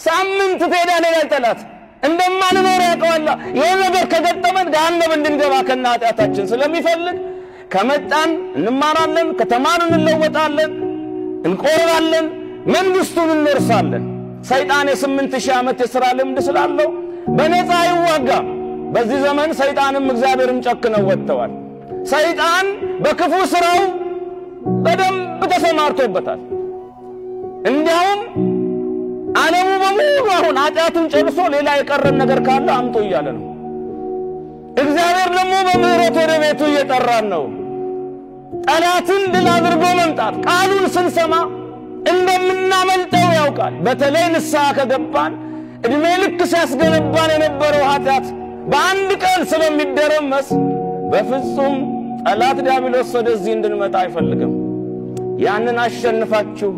ሳምንት ትሄዳለህ ይላል ጠላት። እንደማንኖር ያውቀዋል። ይህ ነገር ከገጠመን ገሃነም እንድንገባ ከነ ኃጢአታችን ስለሚፈልግ ከመጣን እንማራለን፣ ከተማርን እንለወጣለን፣ እንቆርባለን፣ መንግሥቱን እንወርሳለን። ሰይጣን የስምንት ሺህ ዓመት የሥራ ልምድ ስላለው በነፃ አይዋጋም። በዚህ ዘመን ሰይጣንም እግዚአብሔርም ጨክነው ወጥተዋል። ሰይጣን በክፉ ሥራው በደንብ ተሰማርቶበታል። እንዲያውም ዓለሙ በሙሉ አሁን ኃጢአትን ጨርሶ ሌላ የቀረን ነገር ካለ አምጡ እያለ ነው። እግዚአብሔር ደግሞ በምሕረት ወደ ቤቱ እየጠራን ነው። ጠላትን ድል አድርጎ መምጣት ቃሉን ስንሰማ እንደምናመልጠው ያውቃል። በተለይ ንስሐ ከገባን ዕድሜ ልክ ሲያስገነባን የነበረው ኃጢአት በአንድ ቀን ስለሚደረመስ በፍጹም ጠላት ዲያብሎስ ወደዚህ እንድንመጣ አይፈልግም። ያንን አሸንፋችሁ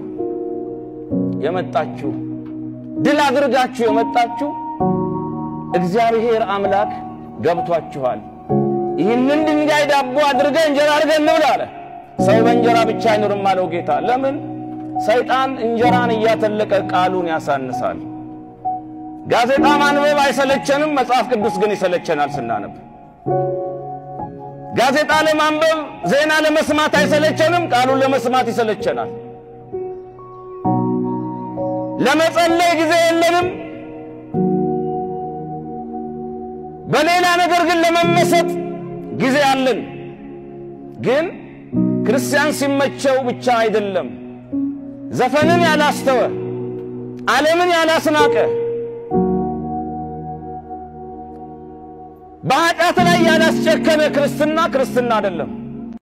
የመጣችሁ ድል አድርጋችሁ የመጣችሁ እግዚአብሔር አምላክ ገብቷችኋል። ይህንን ድንጋይ ዳቦ አድርገህ እንጀራ አድርገህ እንብላ አለ። ሰው በእንጀራ ብቻ አይኖርም አለው ጌታ። ለምን? ሰይጣን እንጀራን እያተለቀ ቃሉን ያሳንሳል። ጋዜጣ ማንበብ አይሰለቸንም፣ መጽሐፍ ቅዱስ ግን ይሰለቸናል ስናነብ። ጋዜጣ ለማንበብ ዜና ለመስማት አይሰለቸንም፣ ቃሉን ለመስማት ይሰለቸናል። ለመጸለይ ጊዜ የለንም። በሌላ ነገር ግን ለመመሰጥ ጊዜ አለን። ግን ክርስቲያን ሲመቸው ብቻ አይደለም። ዘፈንን ያላስተወ፣ ዓለምን ያላስናቀ፣ በኃጢአት ላይ ያላስጨከነ ክርስትና ክርስትና አይደለም።